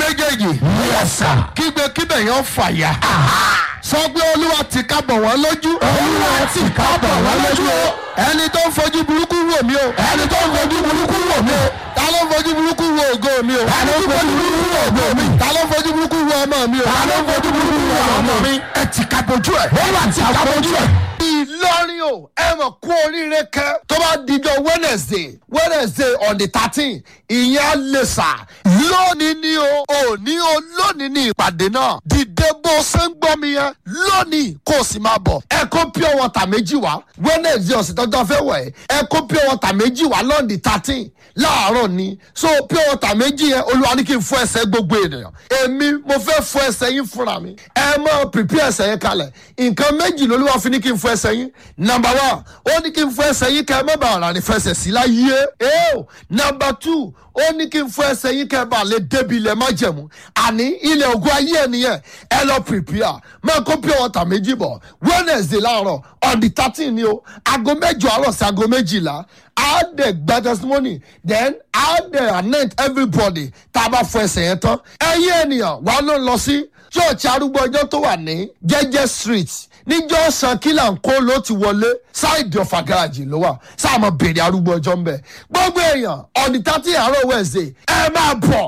méjèèjì Yes, sir. kígbe kíbẹ̀ yẹn fàyà sọ pé olúwa ti ká bọ̀ wọ́n lójú Olúwa ti ká bọ̀ wọ́n lójú o. ẹni tó ń fojú burúkú wò mí o Ẹni tó ń fojú burúkú wò mí o. ta ló ń fojú burúkú wo ògo mi o Ta ló ń fojú burúkú wò ògo mi? ta ló ń fojú burúkú wo ọmọ mi o Ta ló ń fojú burúkú wò ọmọ mi? Ẹ ti ká bojú ẹ̀. Olúwa ti ká bojú ẹ̀. ìlọrin o ẹ mọ̀ kú oríire kẹ́ tó bá dijọ́ wednesday wednesday on the thirteen ìyẹn á lè sà lónìí ni o òní o lónìí ni ìpàdé náà dìde bó ṣe ń gbọ́ mi yẹn lónìí kó o sì máa bọ̀ ẹ kó pure water méjì wá wednesday ọ̀sẹ̀ tọ́jọ́ fẹ́ wẹ̀ ẹ kó pure water méjì wá lọ́ọ̀dì thirteen láàárọ̀ ni so pure water méjì yẹn olúwa ní kí n fọ ẹsẹ̀ gbogbo ènìyàn èmi mo fẹ́ fọ ẹsẹ̀ yín fúnra mi ẹ mọ prepare ẹsẹ̀ yẹn kalẹ̀ nǹkan méjì lolúwa fi ní kí n fọ ẹsẹ̀ yín number one ó ní kí n fọ ẹsẹ̀ yín kẹ́ ẹ má bàa rà ní fẹsẹ̀ sí láyé eo number two ó ní kí n fọ ẹsẹ̀ yín kẹ́ ẹ bá lè débi ilẹ̀ má jẹ̀mú àní ilẹ̀ ògùn ayé ẹ̀ nìyẹn ẹ lọ prepare máa kó pure water méjì bọ̀ wednesday láàárọ̀ on the thirteen ni o aago mẹ́jọ àárọ̀ sí aago méjìlá á dẹ̀ gba testimony then á dẹ̀ anoint everybody tá a bá fọ ẹsẹ̀ yẹn tán ẹ̀yin ènìyàn wàá ló ń lọ sí church arúgbó ọjọ́ tó wà ní jẹ́jẹ́ street níjọ́ san kílà ń kó ló ti wọlé ṣáìdì ọ̀fà garaajì ló wà sáà mọ̀ bèrè arúgbó ọjọ́ ń bẹ̀ gbogbo èèyàn ọ̀nì tàtí àárọ̀ wednesday ẹ máa bọ̀